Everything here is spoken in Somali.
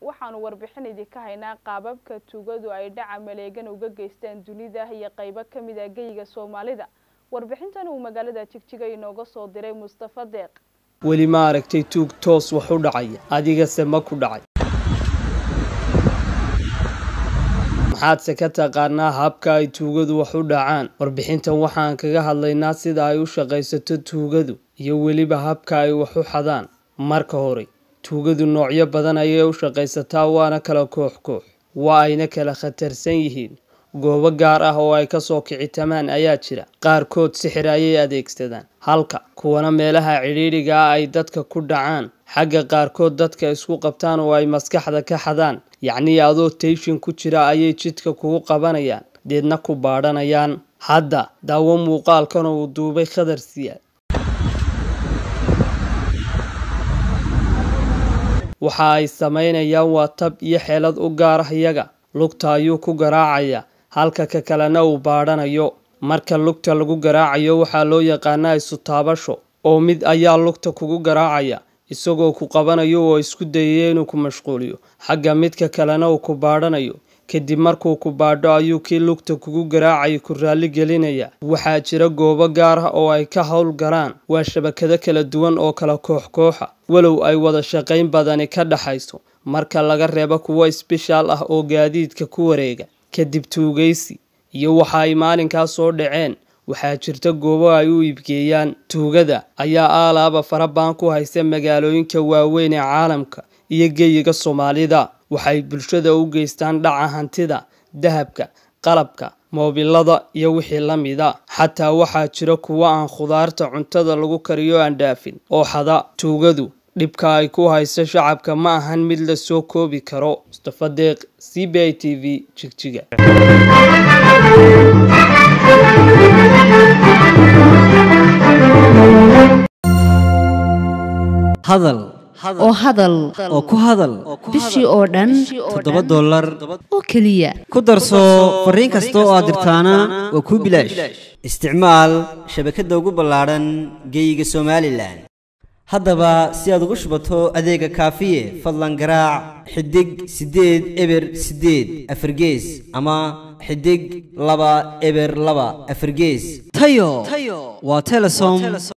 waxaanu warbixin idinka haynaa qaababka tuugadu ay dhaca maleegan uga geystaan dunida iyo qaybo ka mid a geyiga soomaalida warbixintan uu magaalada jigjiga inooga soo diray mustafa deeq weli ma aragtay tuug toos wax u dhacaya adigase ma ku dhacay maxaadse ka taqaanaa habka ay tuugadu wax u dhacaan warbixintan waxaan kaga hadlaynaa sida ay u shaqaysato tuugadu iyo weliba habka ay wax u xadaan marka hore tuugadu noocyo badan ayay u shaqaysataa waana kala koox koox waa ayna kala khatarsan yihiin goobo gaar ah oo ay kasoo kicitamaan ayaa jira qaarkood sixir ayay adeegsadaan halka kuwana meelaha cidhiidhiga ah ay dadka ku dhacaan xagga qaarkood dadka isku qabtaan oo ay maskaxda ka xadaan yacnii adoo tayshin ku jira ayay jidka kugu qabanayaan deedna ku baadhanayaan hadda daawo muuqaalkan uu duubay khadar siyaad waxa ay samaynayaan waa tab iyo xeelad u gaar ah iyaga lugta ayuu ku garaacayaa halka ka kalena uu baadhanayo marka lugta lagu garaacayo waxaa loo yaqaanaa isu taabasho oo mid ayaa lugta kugu garaacaya isagoo ku qabanayo oo isku dayaya inuu ku mashquuliyo xagga midka kalena uu ku baadhanayo kadib markuu ku baadho ayuu kii lugta kugu garaacaya ku raalli gelinaya waxaa jira goobo gaar ah oo ay ka howl galaan waa shabakado kala duwan oo kala koox kooxa walow ay wada shaqayn badani ka dhaxayso marka laga reebo kuwo isbishaal ah oo gaadiidka ku wareega kadib tuugaysi iyo waxa ay maalinkaas soo dhaceen waxaa jirta goobo ay u iibgeeyaan tuugada ayaa aalaaba farabaan ku haysa magaalooyinka waaweyn ee caalamka iyo geyiga soomaalida waxay bulshada u geystaan dhaca hantida dahabka qalabka moobilada iyo wixii la mida xataa waxaa jira kuwo aan khudaarta cuntada lagu kariyo aan dhaafin oo xada tuugadu dhibka ay ku hayso shacabka ma ahan mid la soo koobi karo mustafa deeq c b i t v jigjiga hadal oo hadal oo ku hadal bishii oo dhan toddoba dollar oo keliya ku darso fariin kasta oo aad dirtaana waa kuu bilaash isticmaal shabakadda ugu ballaadhan geeyiga somalilan haddaba si aad ugu shubato adeega kaafiye fadlan garaac xidig siddeed eber siddeed afargees ama xidig laba eber laba afargees tayo waa telesom